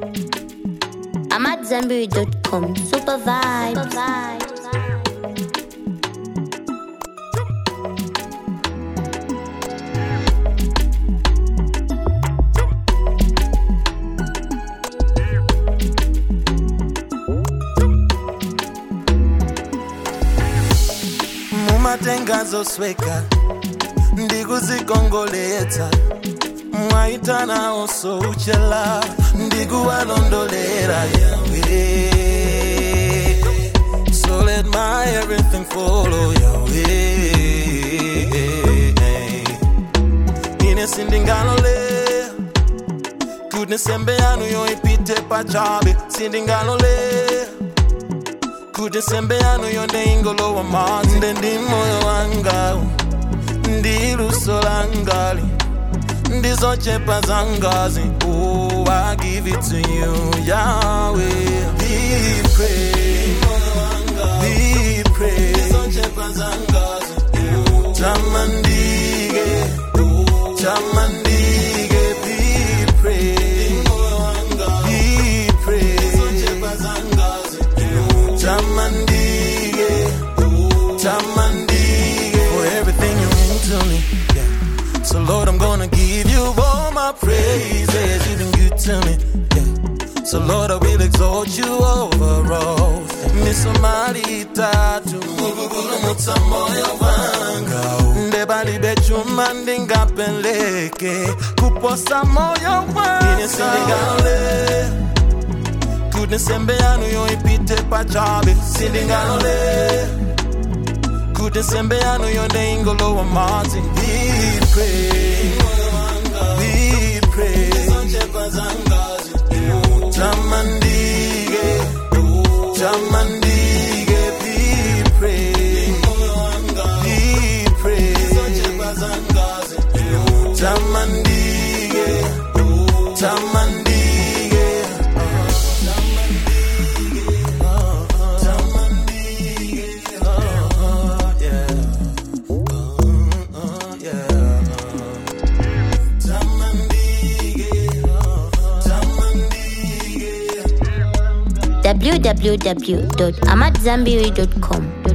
I'm at Zenberry.com. Super vibes. mumatenga zosweka ndikuzikongoletsa mwaitana osouchela ndikuwalondolera yawe so let my everything follow yawe ine sindingalole kuti nsembe yanu yoipite pachabe sindingalole kuti nsembe yanu yonde ingolowa madzi nde ndi moyo wanga ndi luso langali ndizochepa zangazi oh, I give it to you Yahweh be praised be praised tamandike tamandike be praised be praised tamandike tamandike for everything you mean to me yeah. so lord i'm gonna give you all my praises you've been good to me yeah. so lord i will exalt you over all misomaritatu mukugulumutsa moyo wanga ndebalibe chuma ndingapeleke kuposa moyo wanga ine sindingalole kuti nsembe yanu yoipite pachabe sindingalole kuti nsembe yanu yonde ingolowa madzi Be praised, be praised. tamandike tamandike be praised, be praised. tamandike tamandike www.amatzambiri.com.